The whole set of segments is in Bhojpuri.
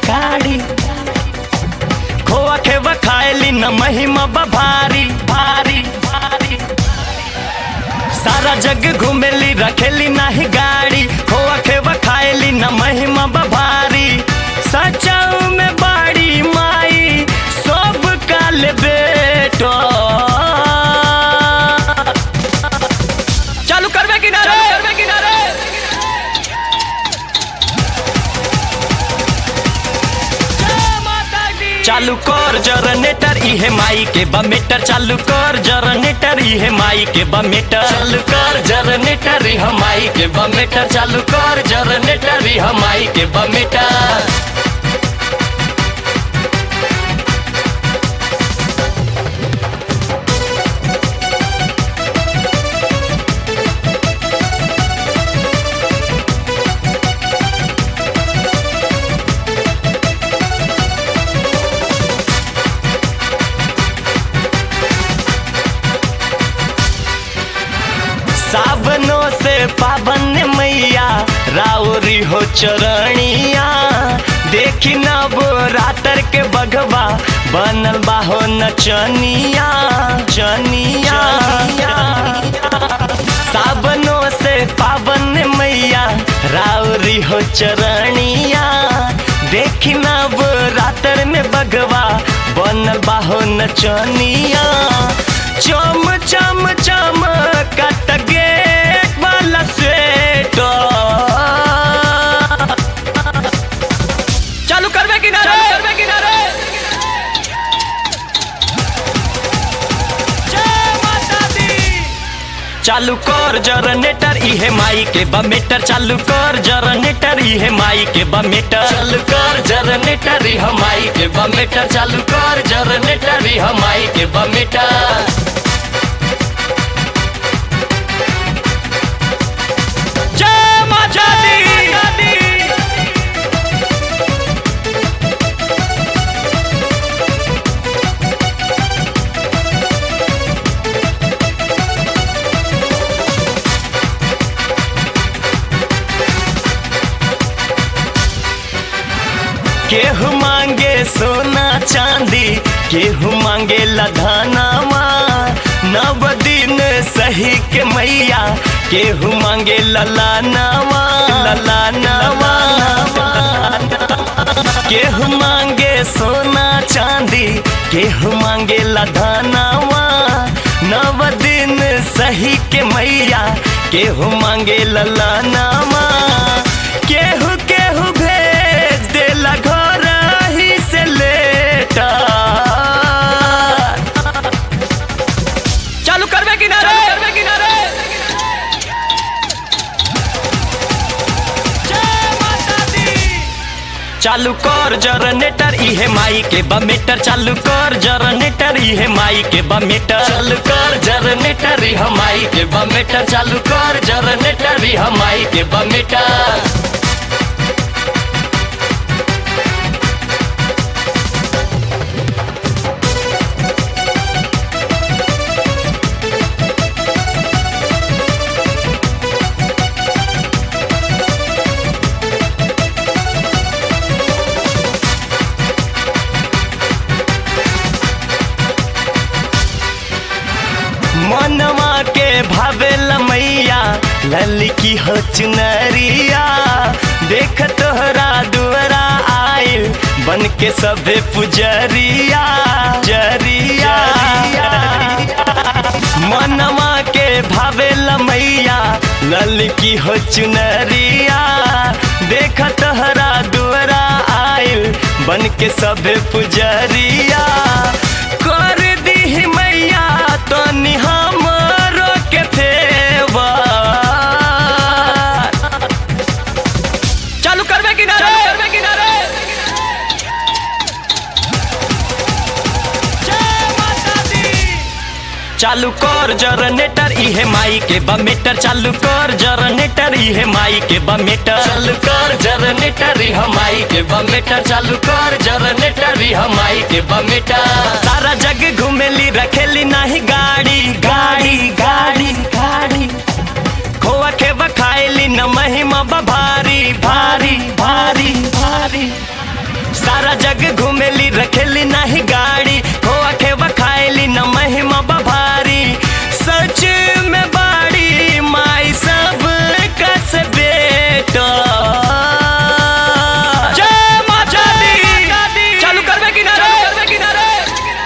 गाड़ी खोआ खेवा खाएली न महिमा बा भारी भारी भारी सारा जग घूमेली रखेली नाही गाड़ी खोआ खेवा खाएली न महिमा बा भारी सचाऊ में बाड़ी माई सब काल बेटो चालू करबे किनारे करबे किनारे चालू कर जनरेटर इहे माई के बमेटर चालू कर जनरेटर इहे माई के बमेटर चालू कर जनरेटर इहे माई के बमेटर चालू कर जनरेटर इहे माई के बमेटर सावनों से पावन मैया राउरी हो चरणिया देखी नब रातर के बघवा बनल बा हो नचनिया चनिया सावनों से पावन मैया राउरी हो चरणिया देखी नब रातर में बघवा बनल बा हो नचनिया चम चम चम कट गेट वाला स्वेटर चालू करबे किनारे करबे किनारे जय माता दी चालू कर जनरेटर इहे माई के बमेटर चालू कर जनरेटर इहे माई के बमेटर चालू कर जनरेटर इहे माई के बमेटर चालू कर जनरेटर इहे माई के बमेटर जय माता दी केहू मांगे सोना चांदी केहू मांगे लधानामा नव दिन सही के मैया केहू मांगे ललानामा ललानामा केहू मांगे सोना चांदी केहू मांगे लधानामा नव दिन सही के मैया केहू मांगे ललानामा केहू केहू भेज देला घर ही से लेटा चालू करबे किनारे करबे किनारे जय माता दी चालू कर जनरेटर इहे माई के बमेटर चालू कर जनरेटर इहे माई के बमेटर चालू कर जनरेटर इहे माई के बमेटर चालू कर जनरेटर इहे माई के बमेटर मनवा के भावेल मैया ललकी हो चुनरिया देख तोहरा दुआरा आइल बन के सबे पुजरिया जरिया मनवा के भावेल मैया ललकी हो चुनरिया देख तोहरा दुआरा आइल बन के सबे पुजरिया कर दी मैया तो हमरो के फेवा चालू करबे किनारे करबे किनारे जय माता दी चालू कर जनरेटर इहे माई के बमेटर चालू कर जनरेटर इहे माई के बमेटर चालू कर जनरेटर इहे माई के बमेटर चालू कर जनरेटर इहे माई के बमेटर सारा जग घूमेली रखेली नाही गाड़ी गाड़ी गाड़ी गाड़ी खोआ खेवा खाएली न महिमा बा भारी भारी भारी भारी सारा जग घूमेली रखेली नाही गाड़ी खोआ खेवा खाएली न महिमा बभारी सच में बाड़ी माई सब कस बेटा जय माता दी चालू करबे कि ना रे करबे कि ना रे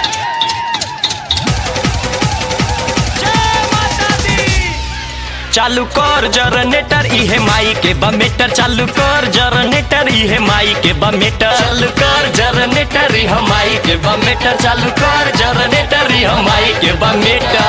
जय माता दी चालू कर जनरेटर इहे माई के बमेटर चालू कर जनरेटर इहे माई के बमेटर चालू कर जनरेटर इहे माई के बमेटर चालू कर जनरेटर इहे माई के बमेटर